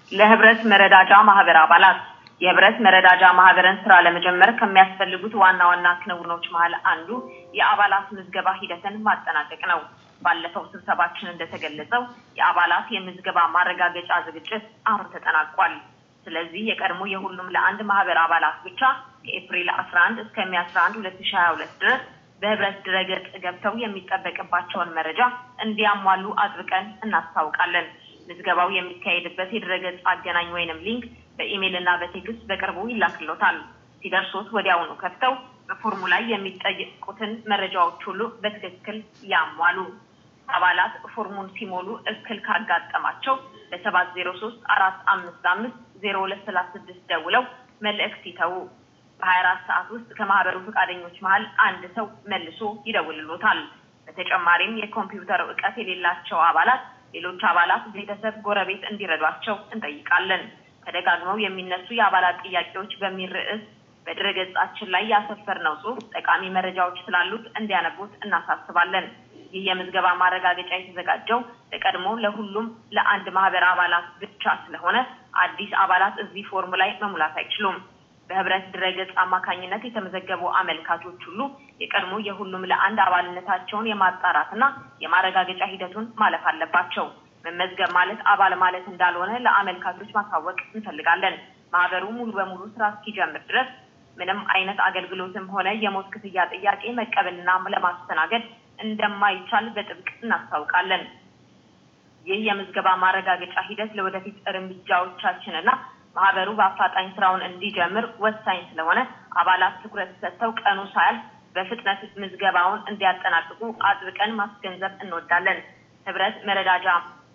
ለህብረት መረዳጃ ማህበር አባላት የህብረት መረዳጃ ማህበርን ስራ ለመጀመር ከሚያስፈልጉት ዋና ዋና ክንውኖች መሀል አንዱ የአባላት ምዝገባ ሂደትን ማጠናቀቅ ነው። ባለፈው ስብሰባችን እንደተገለጸው የአባላት የምዝገባ ማረጋገጫ ዝግጅት አሁን ተጠናቋል። ስለዚህ የቀድሞ የሁሉም ለአንድ ማህበር አባላት ብቻ ከኤፕሪል 11 እስከ ሜይ 11 2022 ድረስ በህብረት ድረገጽ ገብተው የሚጠበቅባቸውን መረጃ እንዲያሟሉ አጥብቀን እናስታውቃለን። ምዝገባው የሚካሄድበት የድረገጽ አገናኝ ወይንም ሊንክ በኢሜይል እና በቴክስት በቅርቡ ይላክሎታል። ሲደርሶት ወዲያውኑ ከፍተው በፎርሙ ላይ የሚጠየቁትን መረጃዎች ሁሉ በትክክል ያሟሉ። አባላት ፎርሙን ሲሞሉ እክል ካጋጠማቸው በሰባት ዜሮ ሶስት አራት አምስት አምስት ዜሮ ሁለት ሰላሳ ስድስት ደውለው መልእክት ይተዉ። በሀያ አራት ሰዓት ውስጥ ከማህበሩ ፈቃደኞች መሀል አንድ ሰው መልሶ ይደውልሎታል። በተጨማሪም የኮምፒውተር እውቀት የሌላቸው አባላት ሌሎች አባላት፣ ቤተሰብ፣ ጎረቤት እንዲረዷቸው እንጠይቃለን። ተደጋግመው የሚነሱ የአባላት ጥያቄዎች በሚል ርዕስ በድረገጻችን ላይ ያሰፈርነው ጽሑፍ ጠቃሚ መረጃዎች ስላሉት እንዲያነቡት እናሳስባለን። ይህ የምዝገባ ማረጋገጫ የተዘጋጀው ለቀድሞ ለሁሉም ለአንድ ማህበር አባላት ብቻ ስለሆነ አዲስ አባላት እዚህ ፎርም ላይ መሙላት አይችሉም። በህብረት ድረገጽ አማካኝነት የተመዘገቡ አመልካቾች ሁሉ የቀድሞ የሁሉም ለአንድ አባልነታቸውን የማጣራትና የማረጋገጫ ሂደቱን ማለፍ አለባቸው። መመዝገብ ማለት አባል ማለት እንዳልሆነ ለአመልካቾች ማሳወቅ እንፈልጋለን። ማህበሩ ሙሉ በሙሉ ስራ እስኪጀምር ድረስ ምንም አይነት አገልግሎትም ሆነ የሞት ክፍያ ጥያቄ መቀበልና ለማስተናገድ እንደማይቻል በጥብቅ እናስታውቃለን። ይህ የምዝገባ ማረጋገጫ ሂደት ለወደፊት እርምጃዎቻችንና ማህበሩ በአፋጣኝ ስራውን እንዲጀምር ወሳኝ ስለሆነ አባላት ትኩረት ሰጥተው ቀኑ ሳያልፍ በፍጥነት ምዝገባውን እንዲያጠናቅቁ አጥብቀን ማስገንዘብ እንወዳለን። ህብረት መረዳጃ